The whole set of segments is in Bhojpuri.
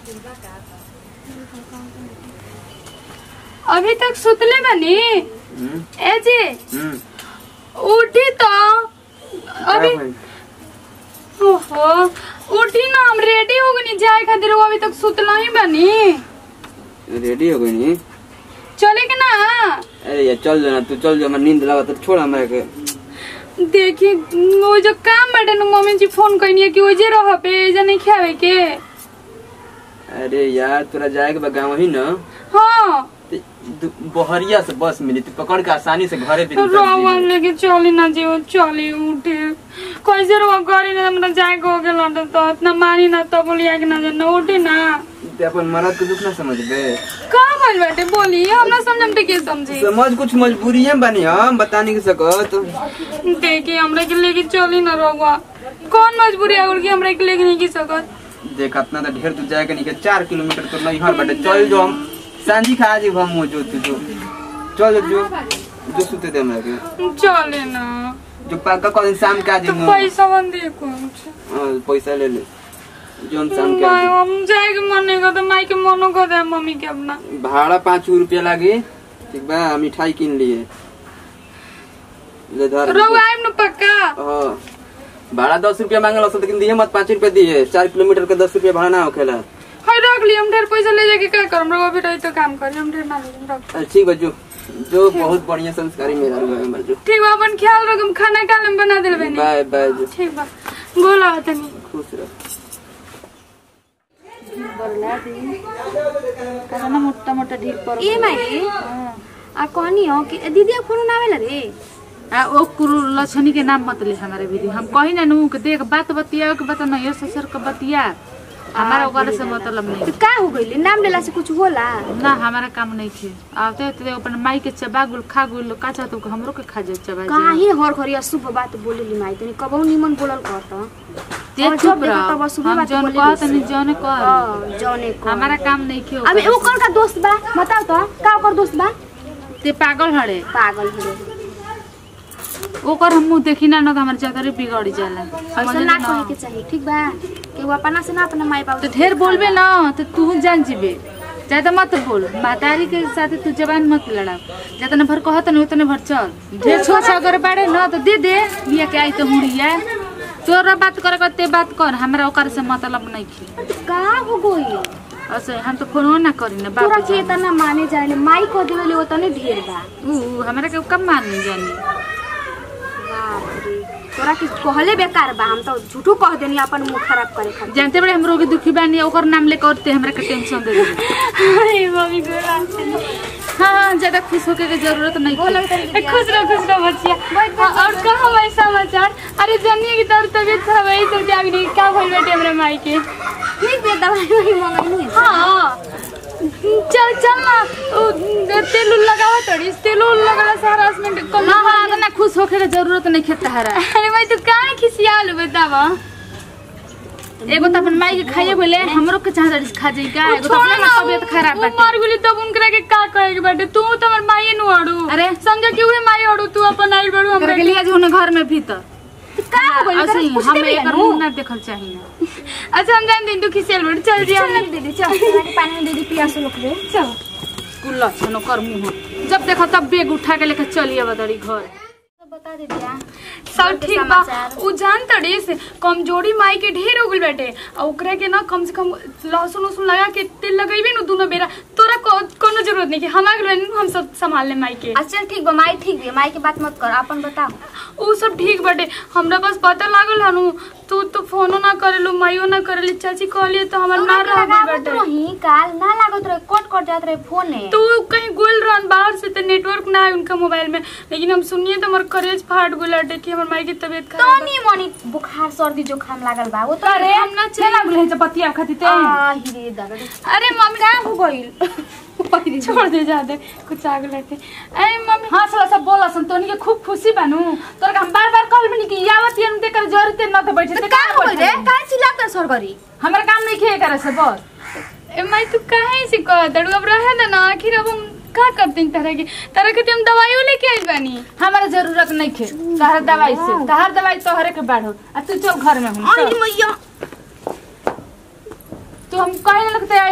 अभी तक सुतले बनी हम्म, ए जी हम्म, उठी तो अभी क्या भाई? ओहो उठी ना हम रेडी हो गनी जाए खातिर वो अभी तक सुतला ही बनी रेडी हो गई नी चले के ना अरे यार चल जाना तू चल जा हमारा नींद लगा तो छोड़ हमरा के देखी वो जो काम बाटे न मम्मी जी फोन कइनी है कि वो जे रह पे जे नहीं खावे के अरे यार तोरा जाएके बा गाँव ही न हाँ ते दु- बहरिया से बस मिली तू पकड़ के आसानी से घरे भी निकल रोवन जइहे। लेके चली ना जी वो चली उठे कैसे रोवा करी ना हमरा जाए के हो गेल तो इतना मानी ना तो बोलिया कि ना ना उठे ना ते अपन मरद के दुख ना समझबे का भइल बाटे बोली हमरा समझम ते के समझी समझ कुछ मजबूरियां बनी हम बता नहीं सकत देखी हमरा के लेके चली ना रोवा कौन मजबूरी है उनकी हमरा के लेके नहीं की सकत देख अपना तो ढेर तू जाएगा नहीं के चार किलोमीटर तो नहीं हर बटे चल जो हम सांझी खा जी हम जो तू जो चल जो जो सुते दे हमरा के चले ना जो पक्का कल शाम के आ तो जी पैसा बन दे कौन पैसा ले ले जो हम शाम के आ माय जाई। हम जाए के मन नहीं करता माई के मनो कर दे मम्मी के अपना भाड़ा पाँच रुपया लागी ठीक बा मिठाई किन लिए ले धर रोवा आइम न पक्का हाँ भाड़ा दस रुपया मांगल असत लेकिन दिए मत पाँच रुपया दिए चार किलोमीटर के दस रुपया भाड़ा ना होखेला हाय रख ली हम ढेर पैसा ले जाके क्या करम रोवा भी रही तो काम करी हम ढेर ना ले रख अरे ठीक बा जो जो बहुत बढ़िया संस्कारी मेरा हुआ है जो ठीक बा अपन ख्याल रख हम खाना काले में बना देल बनी बाय बाय जो ठीक बा गोला तनी खुश रह ना मोटा मोटा ढील पर ए माई आ कहनी हो कि दीदी फोन ना आवेला रे आ ओ कुरु लछनी के नाम मत ले हमारे दीदी हम कही ना नू के देख बात बतिया के बता नहीं ससुर के बतिया हमारा ओकरा से मतलब नहीं तो का हो गइल नाम लेला से कुछ होला ना हमारा काम नहीं थे आवते ते अपन माई के चबा गुल खा गुल का चाहत के हमरो के खा जाए चबा जाए काहे हर खरी अशुभ बात बोलेली माई तनी कबहू निमन बोलल करत ते और चुप जब देखो रह तब अशुभ हम बात जौन बोलेली कहत से। नहीं जौन कर हां जौने को हमारा काम नहीं खे अबे ओकर का दोस्त बा बताओ तो का ओकर दोस्त बा ते पागल हड़े पागल हो ओकर हम मुंह देखी ना न त हमर जगरे बिगड़ जाला ऐसा समझली ना न? कहे के चाहिए ठीक बा कि वो अपना से ना अपना माई बाप तो ढेर बोलबे ना तो तू जान जीबे ज्यादा मत बोल मातारी के साथ तू जबान मत लड़ाओ जितना भर कहत नहीं उतने भर चल ढेर छोट सा अगर बाड़े ना तो दे दे लिया के आई तो हुड़िया तोरा बात करे के ते बात कर हमरा ओकर से मतलब नहीं खे का हो गइल ऐसे हम तो फोनो ना करी ना तोरा बाप के इतना माने जाने माई को देवेले वो तने ढेर बा ऊ हमरा के कब मान जानी बाप रे तोरा के कहले बेकार बा हम तो झूठो कह देनी अपन मुंह खराब करे खातिर जानते बड़े हम रोगी दुखी बानी ओकर नाम लेके औरते हमरा के टेंशन दे दे अरे मम्मी गोला हाँ हाँ ज्यादा खुश होके के जरूरत नहीं बोलो है। तनी खुश रहो खुश रहो बच्चिया हाँ, और कहा भाई समाचार अरे जनिए की तरफ तबीयत खराब है तो जाग नहीं क्या भइल बेटे हमरे माई के ठीक बे दवाई वही मंगाई है हाँ चल चल ना उ, तेल उल लगावा तड़ी तेल उल लगाला से हरासमेंट कम हाँ हाँ इतना खुश होके के जरूरत नहीं है तहरा अरे भाई तू काहे खिसियाल बतावा एगो तो अपन माई के खाइए बोले हमरो के चाह खा जाई का एगो तो छोड़ अपना ना तबियत खराब उ बाटे मर गेली तब उनकरा के का कहे के बाटे तू तो हमर माई नु अड़ू अरे। समझ कि उहे माई अड़ू तू अपन आई बड़ू कर हमरा के लिए जो घर में भीतर का हो गइल ऐसे ही पूछते हम भी एकर नु मुंह ना देखल चाहिए ना अच्छा हम जान दिन तू खिसियाल बड़ चल जी चल हम लग दीदी चल तोरा के पानी में दे दी पियासो लोग रे चल कुल लक्षण कर मुंह जब देखो तब बेग उठा के लेके चलिए बदरी घर बता दे दिया सब ठीक बा उ जान तड़ी से कमजोरी माई के ढेर हो गइल बाटे आ ओकरा के ना कम से कम लहसुन उसुन लगा के तेल लगेबे नु दोनों बेरा तोरा को कोनो जरूरत नहीं कि हम आगे हम सब संभाल ले माई के अच्छा ठीक बा माई ठीक बे माई के बात मत कर अपन बताओ उ सब ठीक बाटे हमरा बस पता लागल हनु तू तो फोनो ना करेलू माइयो ना करेली चाची कहलिए तो हमर ना रह गइल लगावत बाटे रही काल ना लागत रहे कट कट जात रहे फोन है तू कहीं गोल रहन बाहर से तो नेटवर्क ना है उनका मोबाइल में लेकिन हम सुनिए तो हमार करेज फाट गइल बाटे कि हमर माई की तबीयत खराब बा। तनी मनी बुखार सर्दी जुकाम लागल बा वो तो अरे हम ना चल लागल है पतिया खाती ते आ हिरे दादा अरे मम्मी का हो गइल छोड़ दे जा दे कुछ आग लगे अरे मम्मी हाँ साला सब बोला सन तोनी के खूब खुशी बानू तोर के हम बार बार कहल बनी कि यावत यन देकर जरूरत न तो बैठे ते का हो गइल रे का चिल्लात रहे सरगरी हमर काम नहीं खे करे से बस ए माई तू काहे से कह दड़ू अब रहे दे ना आखिर अब हम का करते हैं तरह के तरह के हम दवाइयों लेके आइल बानी हमारा जरूरत नहीं खे तहर दवाई से तहर दवाई तोहरे के बाढ़ो आ तू चल घर में हम आई मैया तू हम कहे लगते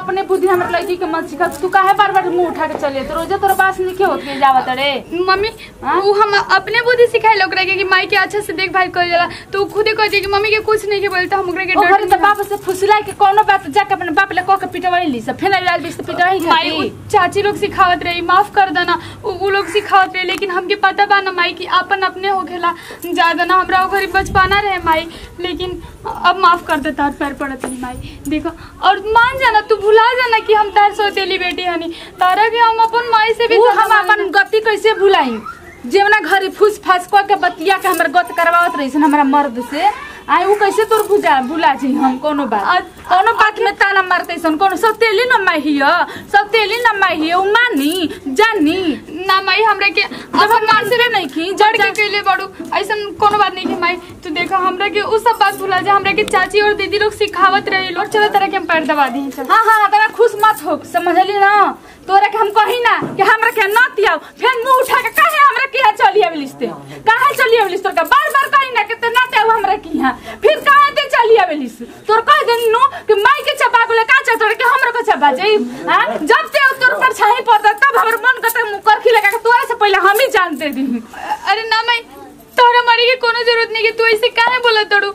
अपने बुद्धि हमर लड़की के मत सिखा तू काहे बार बार मुंह उठा के चले तो रोजे तोर पास नहीं होत के जावत रे मम्मी हाँ? वो हम अपने बुद्धि सिखाए लोग रहे कि माई के अच्छा से देखभाल कर जाला तो वो खुदे कहती है कि मम्मी के कुछ नहीं के बोलता हम ओकरा के ओ घरे डर त बाप से फुसला के कोनो बात जाके अपने बाप ले कह के पिटवाई ली सब फेना लाल बीस पिटवाई माई वो खाती चाची लोग सिखावत रही माफ कर देना उ उ लोग सिखावत रहे लेकिन हमके पता बा ना माई कि अपन अपने हो खेला ज्यादा ना हमरा घरी बचपाना रहे माई लेकिन अब माफ कर दे तार पैर पड़त नहीं माई देखो और मान जाना तू भुला जाना कि हम तार सोतेली बेटी हनी तारा के हम अपन माई से भी उ ज्यादा हम माने अपन गति कैसे भुलाई जेवना घरे फूस फास क के बतिया के हमर गत करवावत रही हमरा मर्द से आई उ कैसे तोर भुजा भुला जी हम कोनो बात कोनो बात में ताना मारते सन कोनो सब तेली न माई हिय सब तेली न माई हिय उ मानी जानी ना माई हमरा के जब हम मानते नहीं की जड़ के केले बड़ू ऐसा कोनो बात नहीं है माई तू देखा हमरा के उ सब बात भुला जा हमरा के चाची और दीदी लोग सिखावत रहे लोग चलो तरह के हम पैर दबा दी चल हाँ हाँ तोरा खुश मत हो समझली ना तोरा के हम कही ना कि हमरा के न तियाव फिर मुंह उठा के काहे हमरा के यहाँ चली आवेलिस ते काहे चली आवेलिस तोर का बार बार कही ना कि ते न ते हमरा के यहाँ फिर काहे ते चली आवेलिस तोर कह देनी नु कि माई के चबा को का चा तोरा के हमरा को चबा जाई हां जब ते तोर पर छाई पड़ता तब हमर मन करता मुंह करखी लगा के तोरा से पहले हम ही जानते दी अरे ना माई तोहरा मरी के कोनो जरूरत नहीं कि तू ऐसे काहे बोलत तड़ू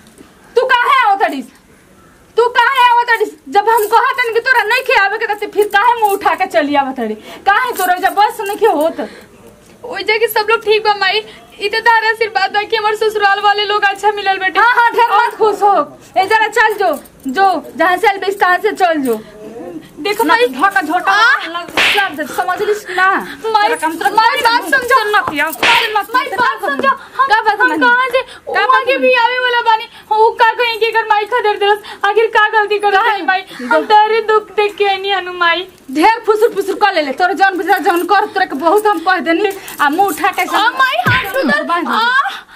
तू काहे आवतड़िस तू काहे आवतड़िस जब हम कहतन कि तोरा नहीं खे आवे के त फिर काहे मुंह उठा के चली आवतड़ी काहे तोरा जब बस नहीं खे होत ओइ जगह सब लोग ठीक बा माई इ त तारा आशीर्वाद बा कि हमर ससुराल वाले लोग अच्छा मिलल बेटे हाँ हाँ ढेर मत खुश हो ए जरा चल जो जो जहाँ से अलबेस तहाँ से चल जो देखो ना माई झोटा झोटा लग जा समझ लिस ना माई तेरा काम तेरा माई बात समझो ना किया माई बात समझो हम का बात हम मानी? कहां से का वहां बात के भी आवे वाला बानी वो का कहीं के कर माई खदर दिलस आखिर का गलती कर रही माई हम तेरे दुख देख के नहीं हनु माई ढेर फुसुर फुसुर कर ले ले तोर जौन बुझा जौन कर तोरा के बहुत हम कह देनी आ मुंह उठा के आ माई हाथ उधर बांध दे।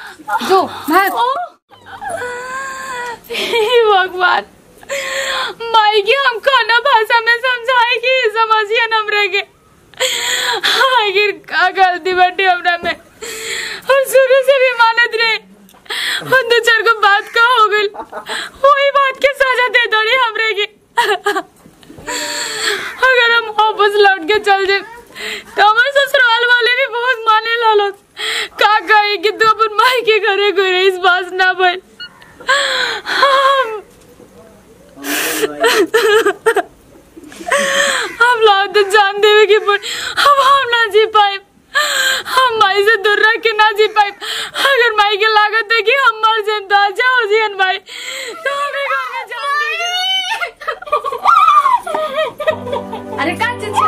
आ जो भाग ओ हे भगवान माई के हम खाना भाषा में समझाए कि समझिए हमरे के आखिर का गलती बाटे हमरा में और शुरू से भी मानत रहे और दो चार को बात का हो गई वही बात के सजा दे दड़ी हमरे के अगर हम वापस लौट के चल जाए तो हमारे ससुराल वाले भी बहुत माने लालो का कहे कि तू अपन माई के घरे घरे इस बात ना बन हम हम लोग तो जान देवे कि पर हम हम ना जी पाए हम माई से दूर रह के ना जी पाए अगर माई के लागत है कि हम मर जाए तो आ जाओ जियन भाई तो हमें घर में जान देगी अरे का चीज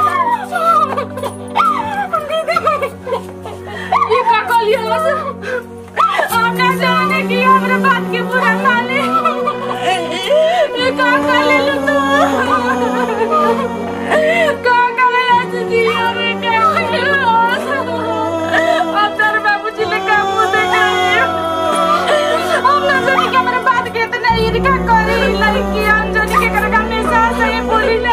ये का कली हो हमने जाने की हमरे बात के पूरा खाले ये का खाले लो तू का खाले लो जी अरे का अब तेरे बाबूजी ने काम मुंह देखा हमने जाने की हमरे बात के इतने ईर्ष्या करी लड़की हम जाने के कर हमेशा सही बोली ले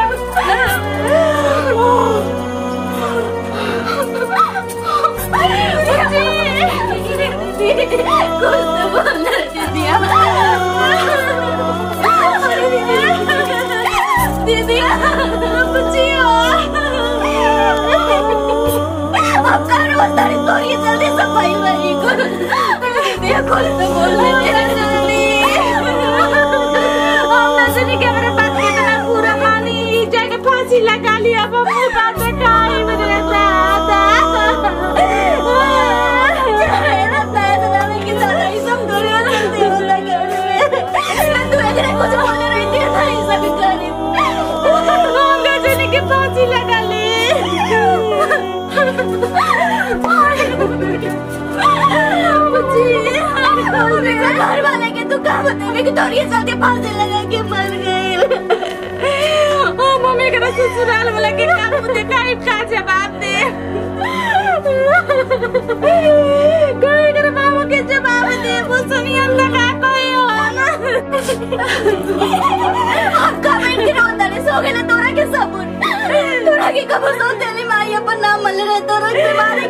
दीदी बच्चियों अब करो सारी तोरी जल्दी सफाई वाली करो दीदी खोल तो बोल मेरा जल्दी हम नजरी के मेरे बात के इतना पूरा खानी जाके फांसी लगा लिया अब अपनी बात खाई मेरे साथ मेरा पैर दबाने की ज्यादा ही सब दुनिया जल्दी हो लगा तू अगर कुछ बोले रही थी ना ये सब करी हम नजरी के फांसी लगा ली घर वाले के तू कहा बतावे कि तोरी जल्दी फांसी लगा के मर गए ओ मम्मी के ससुराल वाला के काम मुझे काहे का जवाब दे कोई कर बाबू के जवाब दे वो सुनिए लगा कोई हो ना हम कमेंट के रोता सो गए तोरा के सबूत तोरा के कब सो तेली माई अपन नाम मल रहे तोरा के बारे